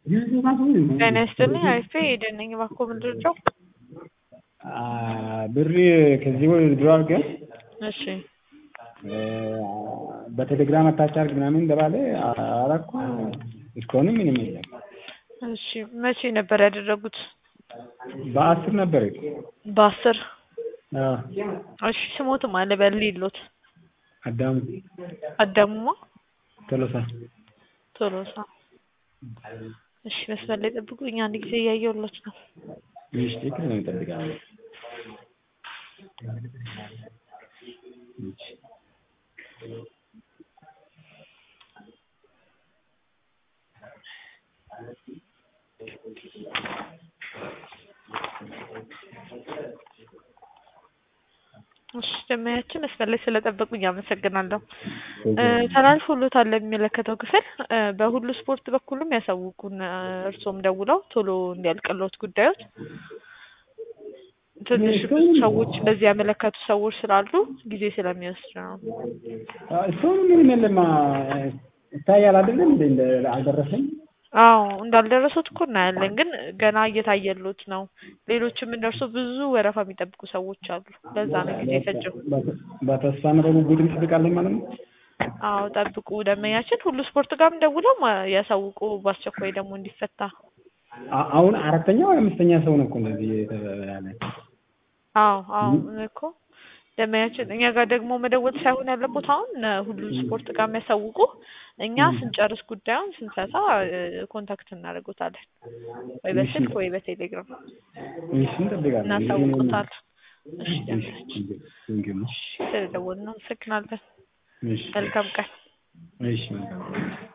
ጤና ይስጥልኝ አሪፍ ኤደን ነኝ። እባክዎ ምንድን ነው? ብር ከዚህ ወደ ድሮ አድርገን እሺ በቴሌግራም አታች አድርግ ምናምን እንደባለ አረኩ። እስካሁንም ምንም የለም። እሺ መቼ ነበር ያደረጉት? በአስር ነበር እኮ። በአስር አዎ። እሺ ስሞትም አለ በሌሎት አዳሙ አዳሙማ ቶሎሳ ቶሎሳ። እሺ መስመር ላይ ጠብቁኝ፣ አንድ ጊዜ እያየሁላችሁ ነው። ትንሽ ትክክል ነው እንጠብቃለን። እሺ ደመያችን መስመር ላይ ስለጠበቁኝ አመሰግናለሁ። ተላልፎሎታል ለሚመለከተው ክፍል በሁሉ ስፖርት በኩልም ያሳውቁን። እርስዎም ደውለው ቶሎ እንዲያልቅሎት ጉዳዮች ትንሽ ብዙ ሰዎች እንደዚህ ያመለከቱ ሰዎች ስላሉ ጊዜ ስለሚወስድ ነው። እስካሁን ምንም የለም። ይታያል አይደለም እንደ እንደ አልደረሰኝ አዎ እንዳልደረሱት እኮ እናያለን፣ ግን ገና እየታየሎት ነው። ሌሎችም እንደርሶ ብዙ ወረፋ የሚጠብቁ ሰዎች አሉ። ለዛ ነው ጊዜ የፈጀው። በተስፋ ነው በጉጉት እንጠብቃለን ማለት ነው። አዎ ጠብቁ። ደመኛችን ሁሉ ስፖርት ጋርም ደውለው ያሳውቁ፣ በአስቸኳይ ደግሞ እንዲፈታ። አ- አሁን አራተኛ ወይ አምስተኛ ሰው ነው እኮ እንደዚህ ያለ አዎ አዎ እኮ ደመያችን እኛ ጋር ደግሞ መደወል ሳይሆን ያለቦት አሁን ሁሉ ስፖርት ጋር የሚያሳውቁ እኛ ስንጨርስ ጉዳዩን ስንፈታ ኮንታክት እናደርጎታለን ወይ በስልክ ወይ በቴሌግራም እሺ እንጠብቃለን። እናሳውቁታል። እሺ ደመያችን ቴንኪው። ስለደወልን እናመሰግናለን። እሺ መልካም ቀን። እሺ መልካም